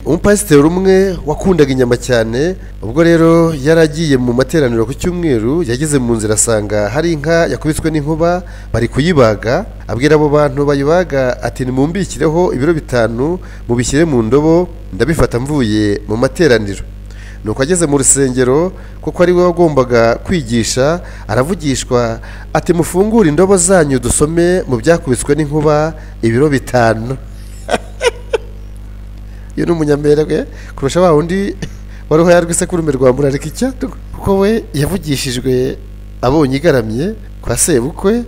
umupasiteri umwe wakundaga inyama cyane ubwo rero yari agiye mu materaniro ku cyumweru yageze mu nzira asanga hari inka yakubiswe n'inkuba bari kuyibaga abwira abo bantu bayibaga ati nimumbikireho ibiro bitanu mubishyire mu ndobo ndabifata mvuye mu materaniro nuko ageze mu rusengero kuko ari we wagombaga kwigisha aravugishwa ati mufungure indobo zanyu dusome mu byakubiswe n'inkuba ibiro bitanu iyo ni umunyamerwe kurusha wa wundi wari uhayarwa isekurume rwa murarika icyatwa kuko we yavugishijwe abonye igaramye kwa sebukwe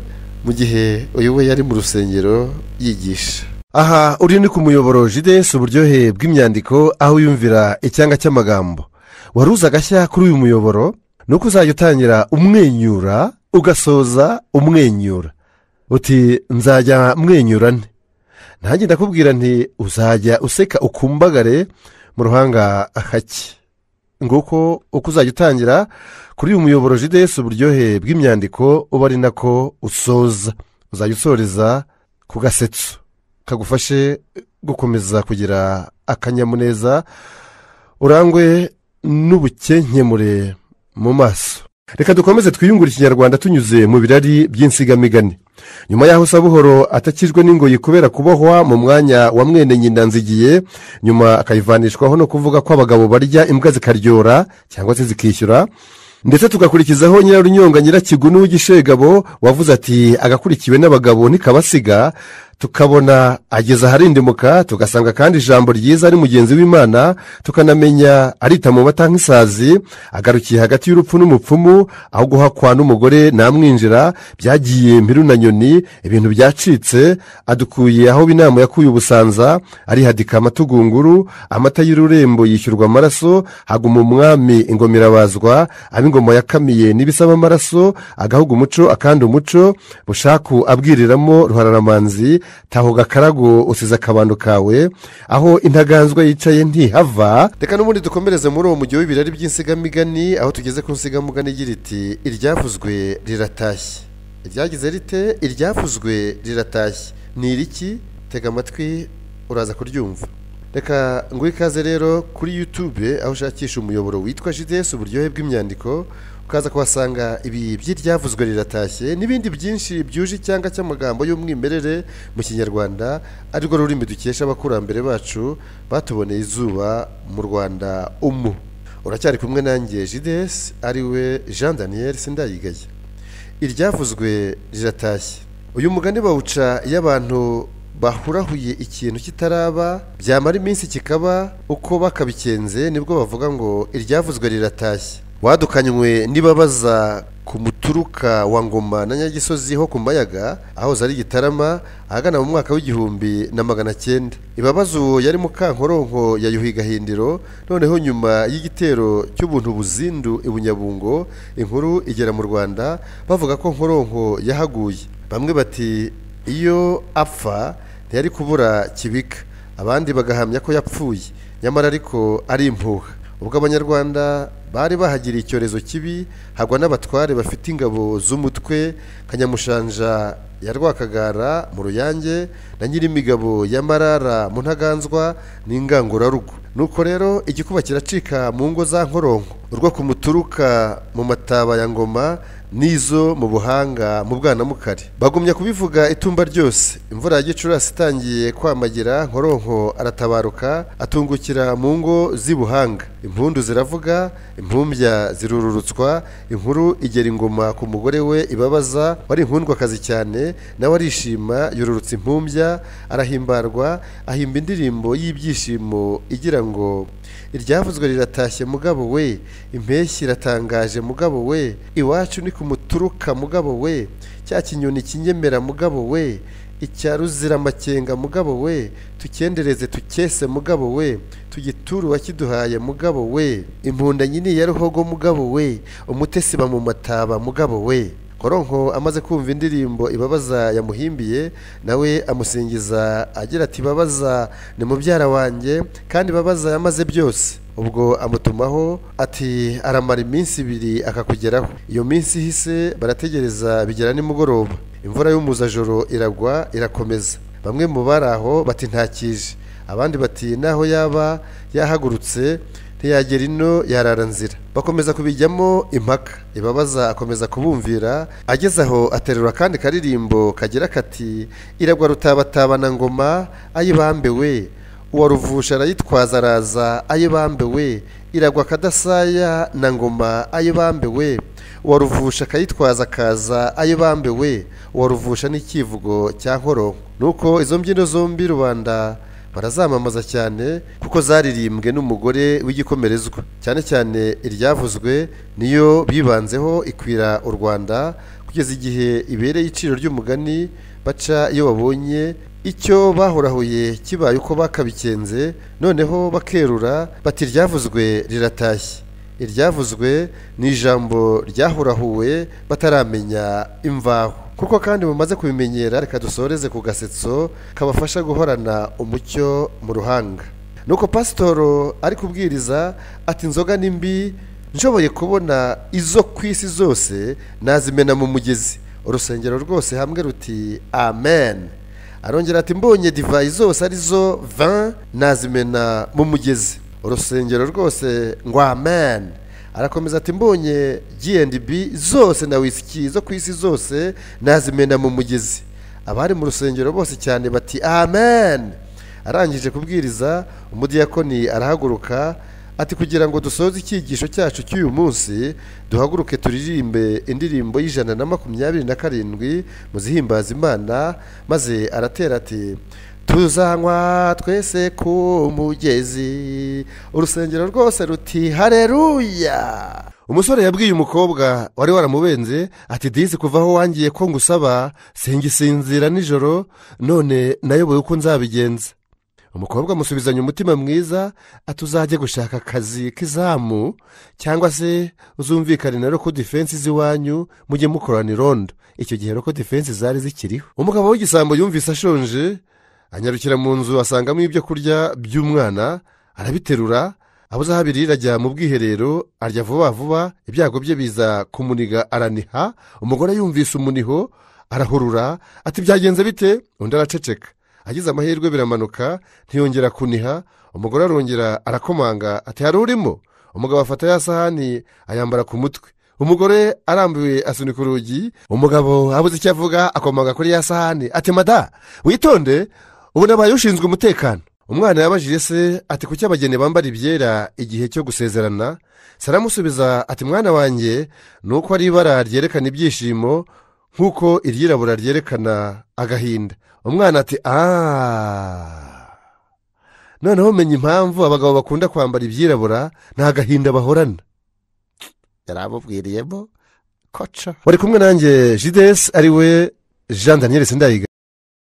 mu gihe uyu we yari mu rusengero yigisha aha uri ni ku muyoboro jidensi uburyohe bw'imyandiko aho yumvira icyanga cy'amagambo waruza agashya kuri uyu muyoboro ni uko uzajya utangira umwenyura ugasoza umwenyura uti nzajya mwenyura nte ntange ndakubwira nti uzajya useka ukumbagare mu ruhanga hake nguko uko uzajya utangira kuri uyu muyoboro jidesi uburyohe bw'imyandiko uba ari nako usoza uzajya usoreza ku gasetso kagufashe gukomeza kugira akanyamuneza urangwe n'ubukenkemure mu maso reka dukomeze twiyungure ikinyarwanda tunyuze mu birari by'insigamigani nyuma y'aho buhoro atakijwe n'ingoyi kubera kubohwa mu mwanya wa mwene nyina nzigiye nyuma akayivanishwaho no kuvuga ko abagabo barya imbwa zikaryora cyangwa se zikishyura ndetse tugakurikizaho nyirarunyonga nyirakigunu w'igishegabo wavuze ati agakurikiwe n'abagabo ntikabasiga tukabona ageze aharindimuka tugasanga kandi ijambo ryiza ari mugenzi w'imana tukanamenya arita mu mata nk'isazi agarukiye hagati y'urupfu n'umupfumu aho guhakwa n'umugore namwinjira byagiye mpiru na nyoni ibintu byacitse adukuye aho inama yakuye ubusanza arihadika amatugunguru amata y'ururembo yishyurwa amaraso haguma umwami ingomerabazwa ab'ingoma yakamiye n'ibisaba amaraso agahuga umuco akandi umuco bushaku abwiriramo ruhararamanzi taho gakarago usize akabando kawe aho intaganzwa yicaye ntihava reka n'ubundi dukomereze muri uwo mujyi w'ibirari by'insigamigani aho tugeze ku nsigamugani igira iti iryavuzwe riratashye iryagize rite iryavuzwe riratashye ni iriki tega amatwi uraza kuryumva reka nguhe ikaze rero kuri yutube aho ushakisha umuyoboro witwa jidesi uburyohe bw'imyandiko ukaza kuhasanga ibi by'iryavuzwe riratashye n'ibindi byinshi byuje icyanga cy'amagambo y'umwimerere mu kinyarwanda arirwo rurimi dukesha abakurambere bacu batuboneye izuba mu rwanda umu uracyari kumwe nanjye jidesi ariwe jean daniel sindayigaye iryavuzwe riratashye uyu mugani bawuca iyo abantu bahurahuye ikintu kitaraba byamara iminsi kikaba uko bakabikenze nibwo bavuga ngo iryavuzwe riratashye wadukanywe nibabaza ku muturuka wa ngoma na nyagisozi ho ku mayaga ahoze ari gitarama ahagana mu mwaka w'igihumbi na magana cyenda ibabaza uwo yari mukankoronko ya yuhi gahindiro noneho nyuma y'igitero cy'ubuntu buzindu i bunyabungo inkuru igera mu rwanda bavuga ko nkoronko yahaguye bamwe bati iyo apfa ntiyari kubura kibika abandi bagahamya ko yapfuye nyamara ariko ari impuha ubwo abanyarwanda bari bahagiriye icyorezo kibi hagwa n'abatware bafite ingabo z'umutwe kanyamushanja ya rwakagara mu ruyange na nyirimigabo ya marara mu ntaganzwa n'ingangurarugo nuko rero igikuba kiracika mu ngo za nkoronko urwo ku muturuka mu mataba ya ngoma n'izo mu buhanga mu bwanamukari bagumya kubivuga itumba ryose imvura ya gicurasi itangiye kwamagira nkoronko aratabaruka atungukira mu ngo z'i buhanga impundu ziravuga impumbya zirururutswa inkuru igera ingoma ku mugore we ibabaza wari inkundwakazi cyane nawe arishima yururutsa impumbya arahimbarwa ahimba indirimbo y'ibyishimo igira ngo iryavuzwe riratashye mugabo we impeshyi iratangaje mugabo we iwacu ni ku muturuka mugabo we cya kinyoni kinyemera mugabo we icya ruziramakenga mugabo we tukendereze tukese mugabo we tugiture uwakiduhaye mugabo we impunda nyini ya ruhogo mugabo we umutesi bamumataba mugabo we koronko amaze kumva indirimbo ibabaza yamuhimbiye nawe amusingiza agira ati babaza ni mubyara wanjye kandi babaza yamaze byose ubwo amutumaho ati aramara iminsi ibiri akakugeraho iyo minsi ihise barategereza bigera nimugoroba imvura y'umuzajoro iragwa irakomeza bamwe mu bari aho bati ntakije abandi bati naho yaba yahagurutse ntiyagera ino yarara nzira bakomeza kubijyamo impaka ibabaza akomeza kubumvira ageze aho aterura akandi karirimbo kagira kati iragwa rutabatabana ngoma ayibambe we uwa ruvusha arayitwaza araza ayibambe we iragwa kadasaya na ngoma ayibambe we uwa ruvusha akayitwaza akaza ayibambe we uwa ruvusha n'ikivugo cya nkoro nuko izo mbyino zombi rubanda barazamamaza cyane kuko zaririmbwe n'umugore w'igikomerezwa cyane cyane iryavuzwe niyo bibanzeho ikwira u rwanda kugeza igihe ibereye iciro ry'umugani baca iyo babonye icyo bahorahuye kibaye uko bakabikenze noneho bakerura bati iryavuzwe riratashye iryavuzwe ni ijambo ryahorahuwe bataramenya imvaho kuko kandi mumaze kubimenyera reka dusoreze ku gasetso kabafasha guhorana umucyo mu ruhanga nuko pasitoro ari kubwiriza ati inzoga ni mbi nshoboye kubona izo ku isi zose nazimena mu mugezi urusengero rwose hamwe ruti amen arongera ati mbonye divayi zose arizo van nazimena mu mugezi urusengero rwose ngo amen arakomeza ati mbonye G&B zose na wisiki zo ku isi zose nazimena mu mugezi abari mu rusengero bose cyane bati amen arangije kubwiriza umudiyakoni arahaguruka ati kugira ngo dusoze icyigisho cyacu cy'uyu munsi duhaguruke turirimbe indirimbo y'ijana na makumyabiri na karindwi mu zihimbaza imana maze aratera ati tuzanywa twese ku mugezi urusengero rwose ruti hareruya umusore yabwiye umukobwa wari waramubenze ati dizi kuva aho wangiye ko ngusaba singisinzira nijoro none nayoboye uko nzabigenza umukobwa amusubizanya umutima mwiza ati uzajye gushaka akazi k'izamu cyangwa se uzumvikane na roko defense z'iwanyu mujye mukorana irondo icyo gihe roko defense zari zikiriho umugabo w'igisambo yumvise ashonje anyarukira mu nzu asangamo ibyo kurya by'umwana arabiterura abuze aho abirira ajya mu bwiherero arya vuba vuba ibyago bye biza kumuniga araniha umugore yumvise umuniho arahurura ati byagenze bite undi araceceka agize amahirwe biramanuka ntiyongera kuniha umugore arongera arakomanga ati hari urimo umugabo afata ya sahani ayambara ku mutwe umugore arambuye asunika urugi umugabo abuze icyo avuga akomanga kuri ya sahani ati mada witonde ubu nabaye ushinzwe umutekano umwana yabajije se ati kuki abageni bambara ibyera igihe cyo gusezerana saramusubiza ati mwana wanjye ni uko ari ibara ryerekana ibyishimo nk'uko iryirabura ryerekana agahinda umwana ati aaa noneho umenya impamvu abagabo bakunda kwambara ibyirabura nta gahinda bahorana yari amubwiriyemo koca wari kumwe nanjye jidesi ari we jean daniel sindayiga